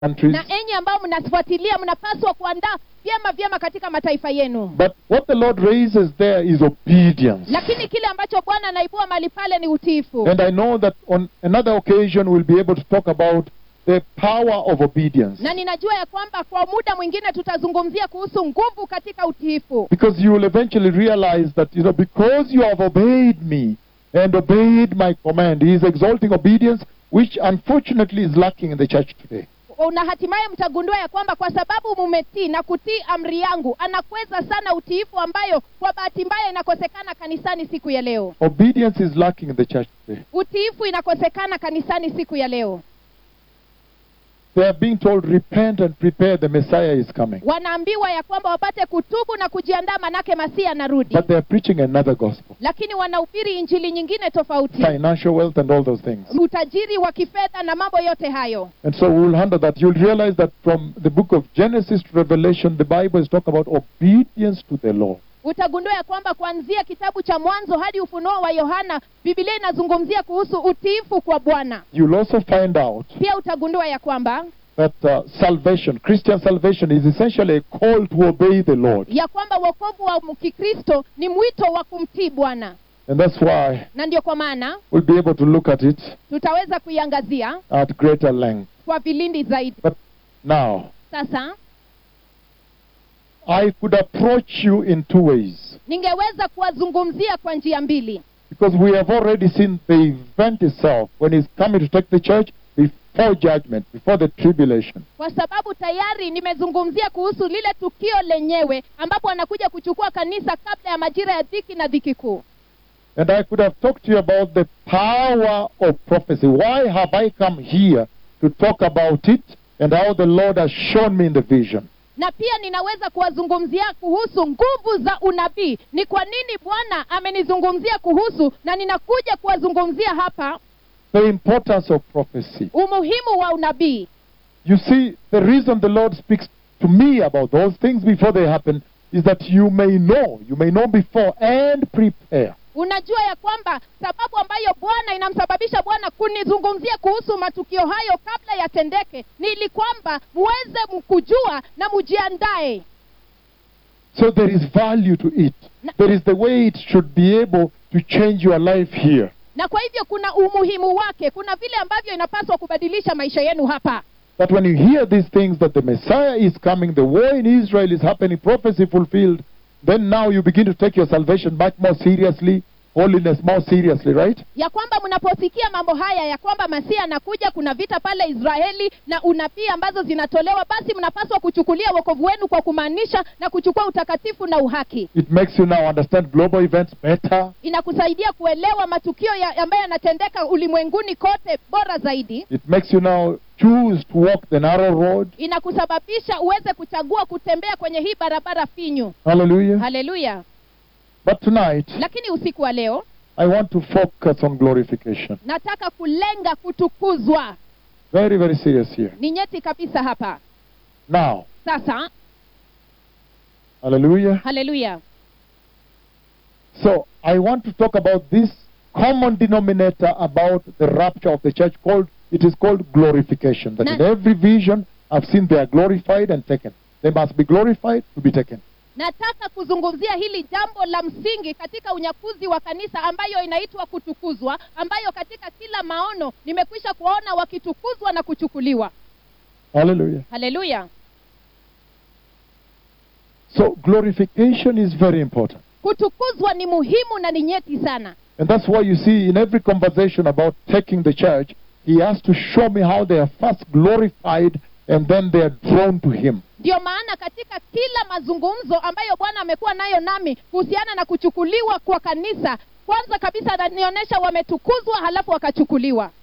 countries. na enyi ambao mnafuatilia mnapaswa kuandaa vyema vyema katika mataifa yenu But what the Lord raises there is obedience. lakini kile ambacho bwana anaibua mali pale ni utiifu And I know that on another occasion we'll be able to talk about the power of obedience. na ninajua ya kwamba kwa muda mwingine tutazungumzia kuhusu nguvu katika utiifu Because you will eventually realize that, you know, because you have obeyed me and obeyed my command, He is exalting obedience, which unfortunately is lacking in the church today. na hatimaye mtagundua ya kwamba kwa sababu mumetii na kutii amri yangu anakweza sana utiifu ambayo kwa bahati mbaya inakosekana kanisani siku ya leo Obedience is lacking in the church today. utiifu inakosekana kanisani siku ya leo They are being told, repent and prepare, the Messiah is coming. wanaambiwa ya kwamba wapate kutubu na kujiandaa manake masia anarudi But they are preaching another gospel lakini wanahubiri injili nyingine tofauti financial wealth and all those things. utajiri wa kifedha na mambo yote hayo And so we'll handle that. You'll realize that from the book of Genesis to Revelation, the Bible is talking about obedience to the law. utagundua ya kwamba kuanzia kitabu cha mwanzo hadi ufunuo wa yohana bibilia inazungumzia kuhusu utiifu kwa bwana You'll also find out pia utagundua ya kwamba that uh, salvation, Christian salvation, is essentially a call to obey the Lord. ya kwamba wokovu wa kikristo ni mwito wa kumtii bwana And that's why na ndio kwa maana we'll be able to look at it tutaweza kuiangazia at greater length. kwa vilindi zaidi But now, sasa I could approach you in two ways. ningeweza kuwazungumzia kwa njia mbili Because we have already seen the event itself when he's coming to take the church before judgment, before the tribulation. kwa sababu tayari nimezungumzia kuhusu lile tukio lenyewe ambapo anakuja kuchukua kanisa kabla ya majira ya dhiki na dhiki kuu And I could have talked to you about the power of prophecy. Why have I come here to talk about it and how the Lord has shown me in the vision? na pia ninaweza kuwazungumzia kuhusu nguvu za unabii ni kwa nini bwana amenizungumzia kuhusu na ninakuja kuwazungumzia hapa The importance of prophecy. umuhimu wa unabii You see, the reason the Lord speaks to me about those things before they happen is that you may know, you may know before and prepare. unajua ya kwamba sababu ambayo bwana inamsababisha bwana kunizungumzia kuhusu matukio hayo kabla yatendeke ni ili kwamba muweze mkujua na mujiandae So there is value to it. There is the way it should be able to change your life here. na kwa hivyo kuna umuhimu wake kuna vile ambavyo inapaswa kubadilisha maisha yenu hapa That when you hear these things, that the Messiah is coming, the war in Israel is happening, prophecy fulfilled, then now you begin to take your salvation much more seriously, holiness more seriously, right? ya kwamba mnaposikia mambo haya ya kwamba masia anakuja kuna vita pale israeli na unabii ambazo zinatolewa basi mnapaswa kuchukulia wokovu wenu kwa kumaanisha na kuchukua utakatifu na uhaki It makes you now understand global events better. inakusaidia kuelewa matukio ya, ambayo yanatendeka ulimwenguni kote bora zaidi It makes you now choose to walk the narrow road. inakusababisha uweze kuchagua kutembea kwenye hii barabara finyu Hallelujah. haleluya But tonight, lakini usiku wa leo I want to focus on glorification. nataka kulenga kutukuzwa Very, very serious here. ni nyeti kabisa hapa Now, sasa hallelujah. haleluya So, I want to talk about this common denominator about the rapture of the church called, it is called glorification. That in Na- every vision, I've seen they are glorified and taken. They must be glorified to be taken. nataka kuzungumzia hili jambo la msingi katika unyakuzi wa kanisa ambayo inaitwa kutukuzwa ambayo katika kila maono nimekwisha kuwaona wakitukuzwa na kuchukuliwa Hallelujah. haleluya So, glorification is very important. kutukuzwa ni muhimu na ni nyeti sana And that's why you see in every conversation about taking the church, he has to show me how they are first glorified and then they are drawn to him. ndiyo maana katika kila mazungumzo ambayo bwana amekuwa nayo nami kuhusiana na kuchukuliwa kwa kanisa kwanza kabisa ananionyesha wametukuzwa halafu wakachukuliwa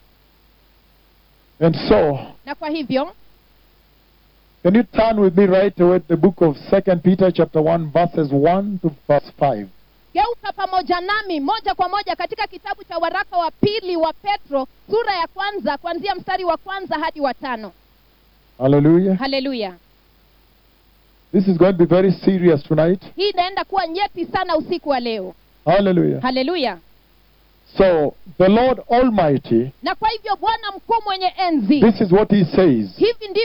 And so, na kwa hivyo can you turn with me right away to the book of Second Peter chapter 1 verses 1 to verse 5. geuka pamoja nami moja kwa moja katika kitabu cha waraka wa pili wa petro sura ya kwanza kuanzia mstari wa kwanza hadi wa tano Hallelujah. haleluya This is going to be very serious tonight. hii inaenda kuwa nyeti sana usiku wa leo Hallelujah. haleluya So the Lord Almighty, na kwa hivyo bwana mkuu mwenye enzi this is what He says. hivi